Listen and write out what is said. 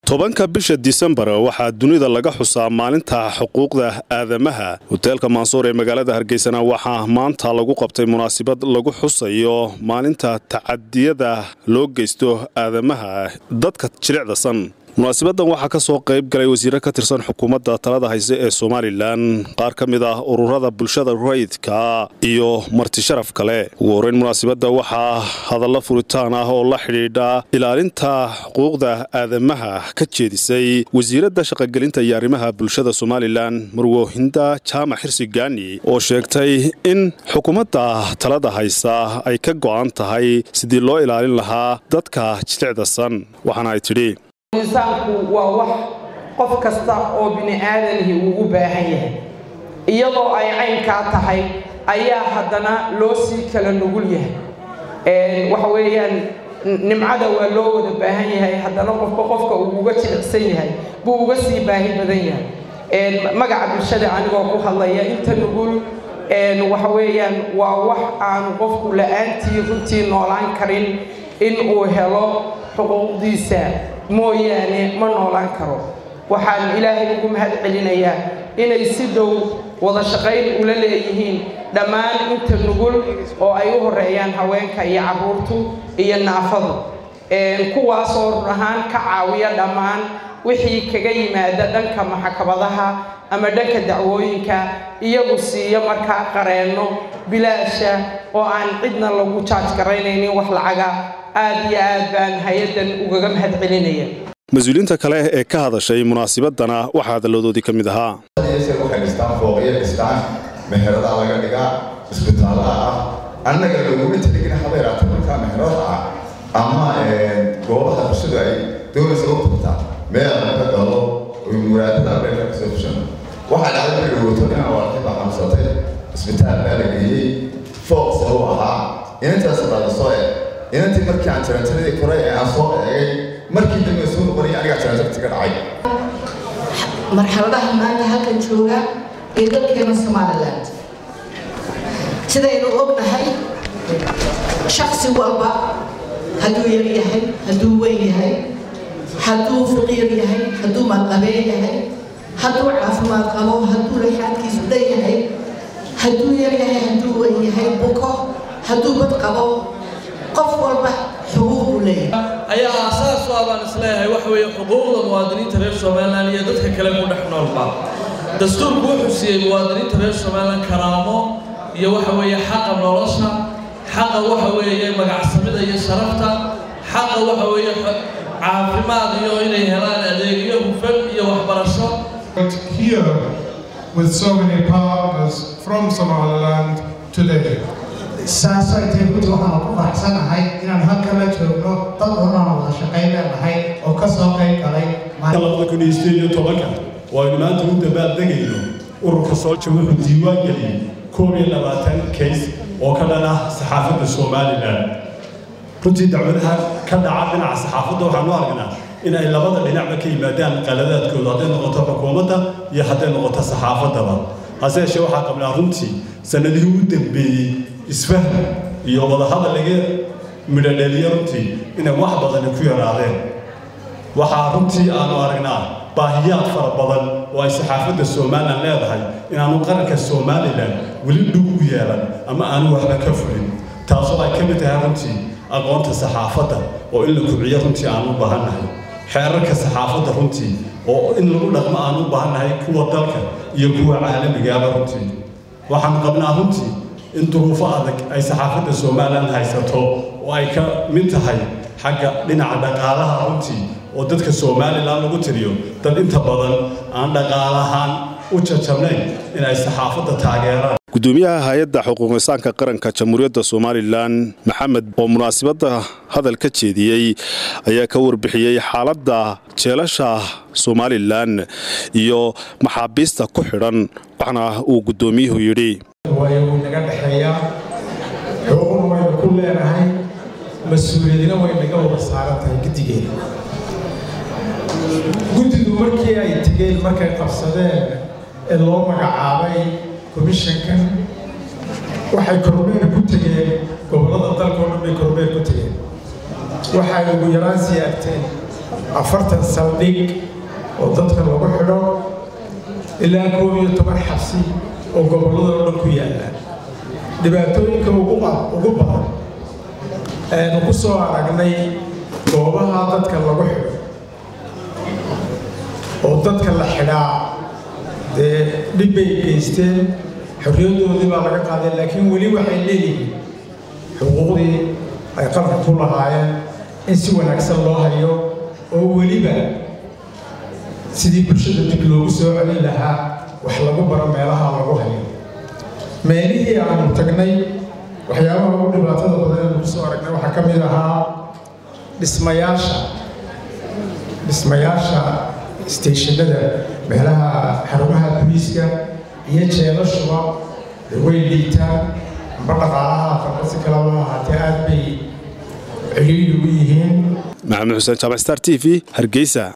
tobanka bisha disembar waxaa dunida laga xusaa maalinta xuquuqda aadamaha hoteelka mansuur ee magaalada hargeysana waxaa maanta lagu qabtay munaasabad lagu xusayo maalinta tacadiyada loo geysto aadamaha dadka jilicdasan munaasabadan waxaa ka soo qayb galay wasiire ka tirsan xukuumadda talada hayse ee somalilan qaar ka mid ah ururada bulshada rayidka iyo marti sharaf kale ugu horeyn munaasabadda waxaa hadallo furitaan ah oo la xidhiidha ilaalinta xuquuqda aadamaha ka jeedisay wasiiradda shaqogelinta iyo arrimaha bulshada somalilan marwohinda jaamac xirsi gaani oo sheegtay in xukuumadda talada haysa ay ka go'an tahay sidii loo ilaalin lahaa dadka jilicdasan waxaana ay tidhi insaanku waa wax qof kasta oo bini aadanihi uu u baahan yahay iyadoo ay caynkaa tahay ayaa haddana loo sii kala nugul yahay waxa weeyaan nimcada waa loo wada baahan yahay haddana qofba qofka uu uga jilicsan yahay buu uga sii baahi badan yahay magaca bulshada anigoo ku hadlaya inta nugul waxa weeyaan waa wax aanu qofku la-aantii runtii noolaan karin in uu helo xuquuqdiisa mooyaane ma noolaan karo waxaan ilaahay ugu mahad celinayaa inay si dhow wada shaqayn ula leeyihiin dhammaan inta nugul oo ay u horeeyaan haweenka iyo carruurtu iyo naafadu kuwaasoo run ahaan ka caawiya dhammaan wixii kaga yimaada dhanka maxkamadaha ama dhanka dacwooyinka iyagu siiya markaa qareenno bilaasha oo aan cidna lagu jaaj garaynaynin wax lacaga aad iyo aad baan hay-addan ugaga mahad celinaya mas-uuliyiinta kale ee ka hadashay munaasabadana waxaa hadaladoodii ka mid ahaa waxay dhistaan fooqyo dhistaan meheradaa laga dhigaa isbitaallada ah annaga laguma teligin haba yaraatee markaa meherada ah ama goobaha bulshadu ay doonaysa u tagtaa meel laga galo muraadada beerka kasoo fushan waxaa dhacday markay dhawooto inaan waartay baa xanuunsatay isbitaal baa la geeyey fooq se u ahaa inantaas dhada soo eg inantii markii aan jaranjaradii koray ee aan soo eegay markii dambe soo noqonaya anigaa jaranjarti ka dhacay marxaladaha maanta halkan jooga ee dalkeena somaliland sidaynu ognahay shaksi walba hadduu yar yahay hadduu weyn yahay hadduu faqiir yahay hadduu maqabeen yahay hadduu caafimaad qabo hadduu laxaadkiisu dhan yahay hadduu yar yahay hadduu weyn yahay buko hadduu bad qabo qof walba xuquuq uu leeyahay ayaa aasaas u ah baan isleeyahay waxa weeye xuquuqda muwaadiniinta reer somalilan iyo dadka kale ku dhex noolba dastuurku wuxuu siiyey muwaadiniinta reer somalilan karaamo iyo waxa weeye xaqa nolosha xaqa waxa weeye magacsamida iyo sharafta xaqa waxa weeye caafimaad iyo inay helaan adeegyo hufan iyo waxbarasho here with so many partners from Somaliland today. saasay tahay gudi waxaanu ku faraxsanahay inaan halkan la joogno dad unaan wada shaqayn leenahay oo ka soo qayb galay waynu maanta u dabaaldegayno ururka soolja wuxuu diiwaan geliyey koob iyo labaatan kays oo ka dhan ah saxaafadda somalilan runtii dacwadaha ka dhaca dhinaca saxaafadda waxaanu aragnaa in ay labada dhinacba ka yimaadaan qaladaadkooda hadday noqoto xukuumadda iyo hadday noqoto saxaafaddaba hase yeeshee waxaa qabnaa runtii sannadihii u dambeeyey isfahm iyo wadahadal laga midhodheliya runtii inay wax badani ku yaraadeen waxaa runtii aanu aragnaa baahiyaad fara badan oo ay saxaafadda somalilan leedahay inaanu qaranka somalilan weli dhug u yeelan ama aanu waxba ka fulin taasoo ay ka mid tahay runtii aqoonta saxaafadda oo in la kubciyo runtii aanu u baahannahay xeerarka saxaafadda runtii oo in lagu dhaqmo aanu u baahannahay kuwa dalka iyo kuwa caalamigaaba runtii waxaanu qabnaa runtii in duruufo adag ay saxaafadda somalilan haysato oo ay ka mid tahay xagga dhinaca dhaqaalaha runtii oo dadka somalilan lagu tiriyo dad inta badan aan dhaqaalahaan u jajabnayn in ay saxaafadda taageeraan gudoomiyaha hay-adda xuquuqisaanka qaranka jamhuuriyadda somalilan maxamed oo munaasabadda hadal ka jeediyey ayaa ka warbixiyey xaaladda jeelasha somalilan iyo maxaabiista ku xidhan waxna uu guddoomiyuhu yidhi wuu naga dhexeeyaa xuquuqna waynu ku leenahay mas-uuliyadina way naga wada saaran tahay guddigeena guddidu markii ay tegeen markay qabsadeen ee loo magacaabay komishankan waxay kormeer ku tegeen gobollada dalkao dhan bay kormeer ku tegeen waxay ugu yaraan siyaagteen afartan saldhig oo dadka lagu xidho ilaa koob iyo toban xabsi oo gobolladoo dhan ku yaalla dhibaatooyinka ugu badan aynu ku soo aragnay goobaha dadka lagu xidho oo dadka la xidhaa dee dhib bay geysteen xorriyaddoodii baa laga qaaday laakiin weli waxay leeyihiin xuquuqdii ay qalka ku lahaayeen in si wanaagsan loo hayo oo weliba sidii bulshada dib loogu soo celin lahaa wax lagu baro meelaha lagu hayo meelihii aanu tagnay waxyaabaha ugu dhibaatada badan ee lagu soo aragnay waxaa ka mid ahaa dhismayaasha dhismayaasha isteeshinada meelaha xarumaha booliiska iyo jeelashuba way liitaan amba dhaqaalaha aqalba si kalaba ahaatee aad bay ciriiri u yihiin maxamed xuseen jaamac star t v hargeysa